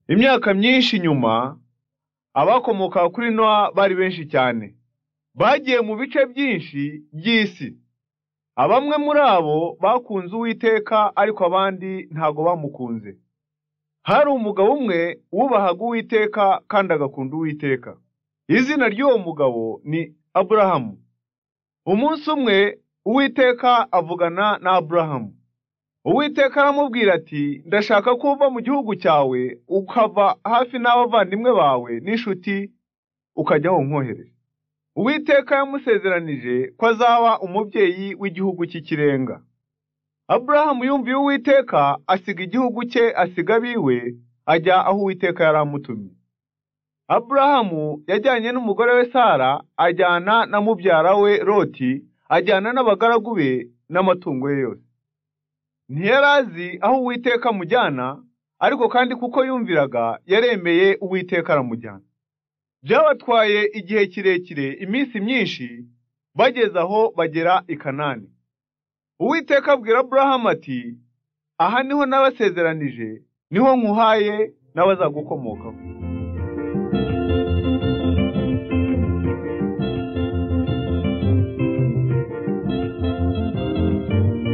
Imyaka myinshi inyuma abakomokaga kuri Nowa bari benshi cyane, bagiye mu bice byinshi by'isi. Bamwe muri abo bakunze Uwiteka ariko abandi ntago bamukunze. Hari umugabo umwe wubahaga Uwiteka kandi agakunda Uwiteka. Izina ry'uwo mugabo ni Aburahamu. Umunsi umwe Uwiteka avugana na Aburahamu. Uwiteka aramubwira ati ndashaka ko uva mu gihugu cyawe ukava hafi n'abavandimwe bawe n'inshuti ukajya aho nkohereje. Uwiteka yamusezeranije ko azaba umubyeyi w'igihugu cy'ikirenga. Aburahamu yumviye Uwiteka asiga igihugu cye, asiga abiwe, ajya aho Uwiteka yari amutumye. Aburahamu yajyanye n'umugore we Sara, ajyana na mubyara we Loti, ajyana n'abagaragu be n'amatungo ye yose. Ntiyari azi aho Uwiteka amujyana, ariko kandi kuko yumviraga yaremeye Uwiteka aramujyana. Byabatwaye igihe kirekire, iminsi myinshi, bageze aho bagera i Kanani. Uwiteka abwira Aburahamu ati aha niho nabasezeranije, niho nkuhaye n'abazagukomokaho.